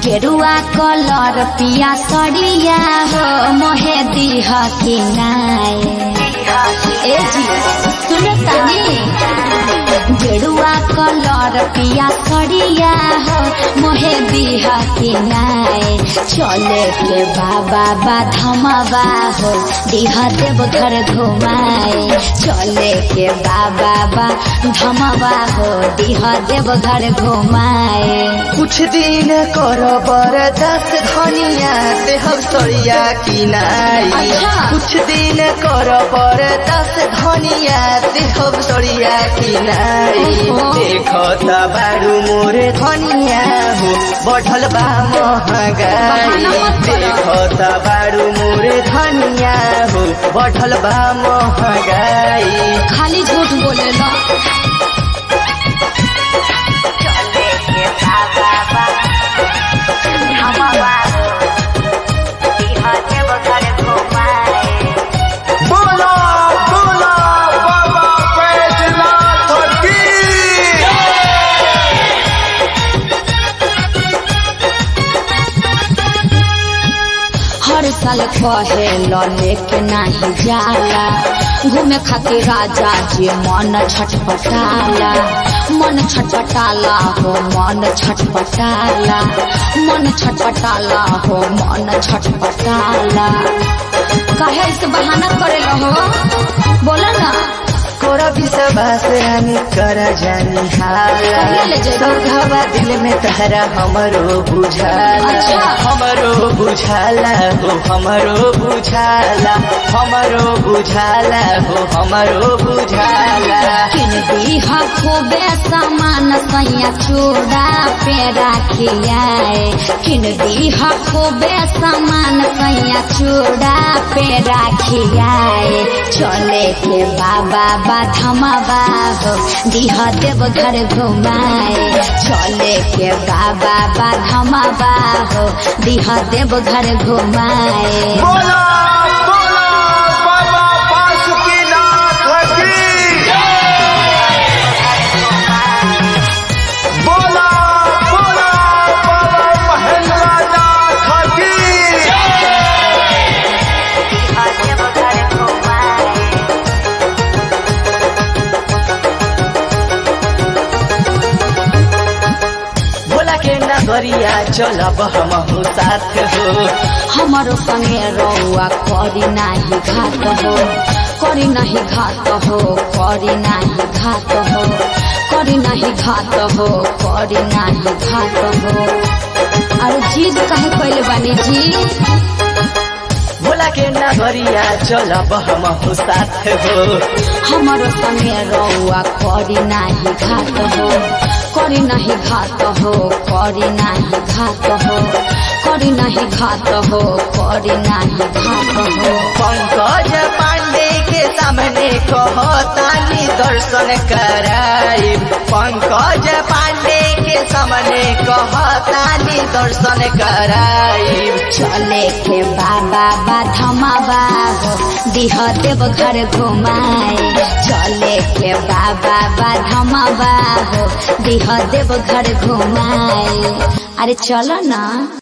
गेरुआ कलर पिया सड़िया हो मोहे दीह के नाय ए जी सुन तनी गेरुआ कलर पिया सड़िया हो मोहे दीह के नाय चले के बाबा बाधमवा हो दीह देव घर घुमाए चले के बाबा बाधमवा हो दीह देव घर घुमाए कुछ दिन कर बरदास धनिया से हम सड़िया किनाई अच्छा। कुछ दिन कर बरदास धनिया से हम सड़िया किनाई ओहो। देखो त बारू मोरे धनिया हो बढ़ल बा महंगाई बहाना मत करो। देखो त बारू मोरे धनिया हो बढ़ल बा महंगाई खाली झूठ बोले लो चले के बाबा बा हमवा दीहा देव घर घुमाए बोला बोला बाबा बैजनाथ की हर साल कहे लो लेके नहीं जाला घूमे खातिर राजा जी मन छटपटाला मन छटपटाला हो मन छटपटाला मन छटपटाला हो मन छटपटाला कहे से बहाना करे हो बोला ना कोरा विश्वास हामी कर जानी हाला कहिया ले जाइबा? सौघवा दिल में तहरा हमरो बुझाला अच्छा। हमरो बुझाला हो हमरो बुझाला हमरो बुझाला हो हमरो बुझाला किन दीहा खूबे सामान सैया चूड़ा पे राखियाए किन दीहा खूबे सामान सैया चूड़ा पे राखियाए चले के बाबा बाधमवा हो दीह देव घर घुमाए चले के बाबा बाधमवा हो दीह देव घर घुमाए बोला बोला बाबा बासुकीनाथ की बोला बोला बाबा महेंद्रनाथ की बोला के नगरिया चलब हमहु साथ हो हमारो संगे रौआ करी नाही घात हो करी नाही घात हो करी नाही घात हो करी नाही घात हो करी नाही घात हो अरे जिद काहे कैले बानी जी बोला के नगरिया चलब हमहु साथ हो हमारो संगे रौआ करी नाही घात हो करी नाही घात हो करी नाही घात हो करी नाही घात हो करी नाही घात हो पंकज पांडे के सामने कहतानी दर्शन कराई पंकज पांडे के सामने कहतानी दर्शन कराई चले के बाबा बाधमावा हो दिह देव घर घुमाए चले के बाबा बाधमावा हो दिह देव घर घुमाए अरे चलो ना